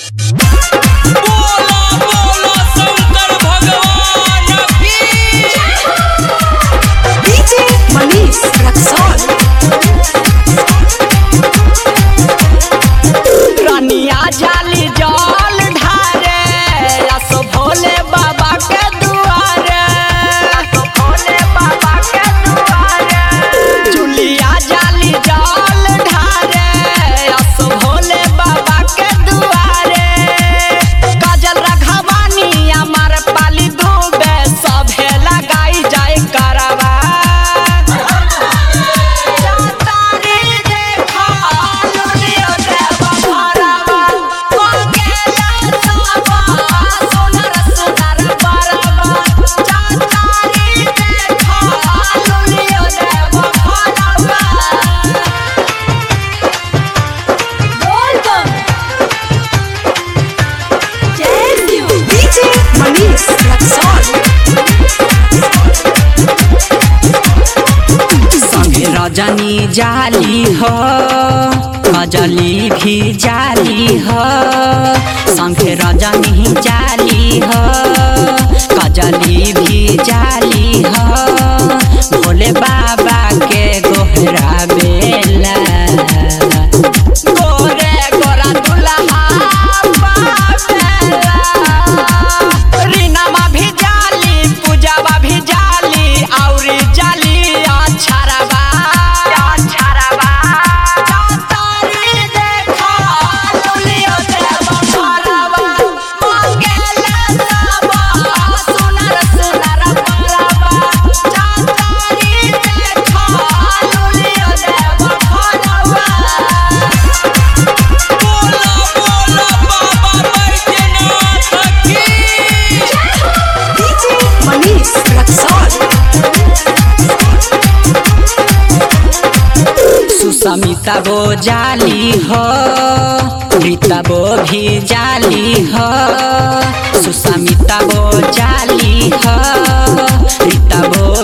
बोला बोला शंकर भगवान की DJ Manish Raxol. रनिया जाली जल ढारे असो भोले बाबा के दुआरे असो भोले बाबा के दुआरे जुलिया जाली जल ढारे असो भोले बाबा के दुआरे काजल रघवानी अमर पाली डूबे सभे लगाई जाए करवा तारी देखा लुलियो देवा भरवा कोकेला सबा सुनर सुनर बरवा तारी देखा लुलियो देवा भरवा DJ Manish Raxol. संगे रजनी जाली हो कजली भी जाली हो संगे रजनी जाली हो कजली भी जाली हो भोले बाबा के गोहरा बेला गोरे गोरा दुल्हा पावेला रीनामा भी जाली पूजावा भी जाली औरी जाली अछरवा अछरवा तारी देखा लुलियो देवा भरवा मंगेला सबा सुनर सुनर बरवा तारी देखा लुलियो देवा भरवा बोला बोला बाबा बैद्यनाथ की DJ Manish Raxol. सुसमिता वो जाली हो रीता वो भी जाली हो सुसमिता वो जाली हो रीता वो